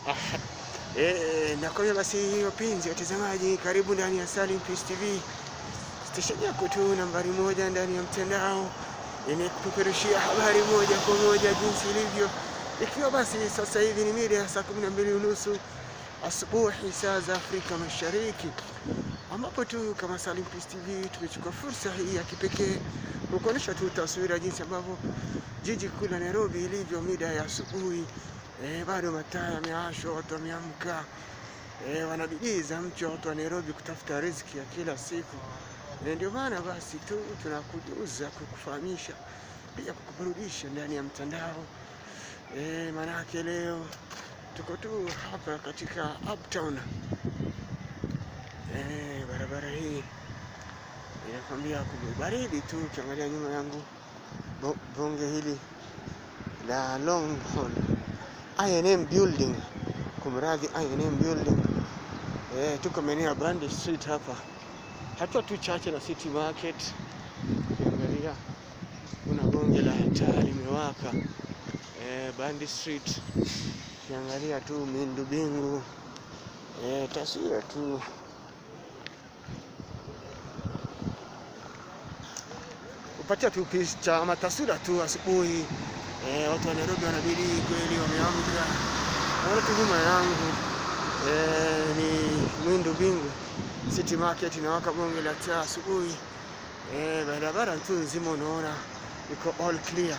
Eh, nakwambia basi wapenzi watazamaji, karibu ndani ya Salim Peace TV, stesheni yako tu nambari moja ndani ya mtandao yenye kupeperushia habari moja kwa moja jinsi ilivyo, ikiwa basi sasa hivi ni mida ya saa kumi na mbili unusu asubuhi saa za Afrika Mashariki, ambapo tu kama Salim Peace TV tumechukua fursa hii ya kipekee kukuonyesha tu taswira jinsi ambavyo jiji kuu la Nairobi ilivyo mida ya asubuhi. Eh, bado mataa yamewashwa, watu wameamka, eh, wanabidii za mchwa watu wa Nairobi kutafuta riziki ya kila siku. Na ndio maana basi tu tunakujuza kukufahamisha pia kukuburudisha ndani ya mtandao eh, manake leo tuko tu hapa katika Uptown eh, barabara hii inakwambia kubaridi tu. Ukiangalia nyuma yangu bo- bonge hili la Longhorn I&M building, kumradhi I&M building eh, tuko maeneo ya Brand Street hapa, hatua tu chache na City Market. Ukiangalia kuna bonge la taa limewaka eh, Brand Street. Ukiangalia tu miundu bingu eh, taswira tu kupatia tu picha ama taswira tu asubuhi. Eh, watu wa Nairobi wanabidii kweli, wameamka. Naona tu nyuma yangu eh, ni Mwindu Bingu City Market inawaka bonge la taa asubuhi. Eh, barabara tu nzima unaona iko all clear.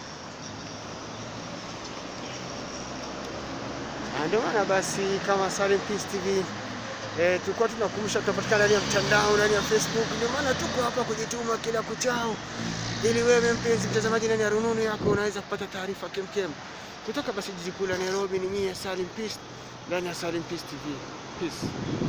Na ndio maana basi kama Salim Peace TV eh, tulikuwa tunakumbusha tunapatikana ndani ya mtandao, ndani ya Facebook. Ndio maana tuko hapa kujituma kila kuchao, ili wewe mpenzi mtazamaji ndani ya rununu yako unaweza kupata taarifa kemkem kutoka basi jiji kuu la Nairobi. Ni mie Salim Peace ndani ya Salim Peace TV. Peace.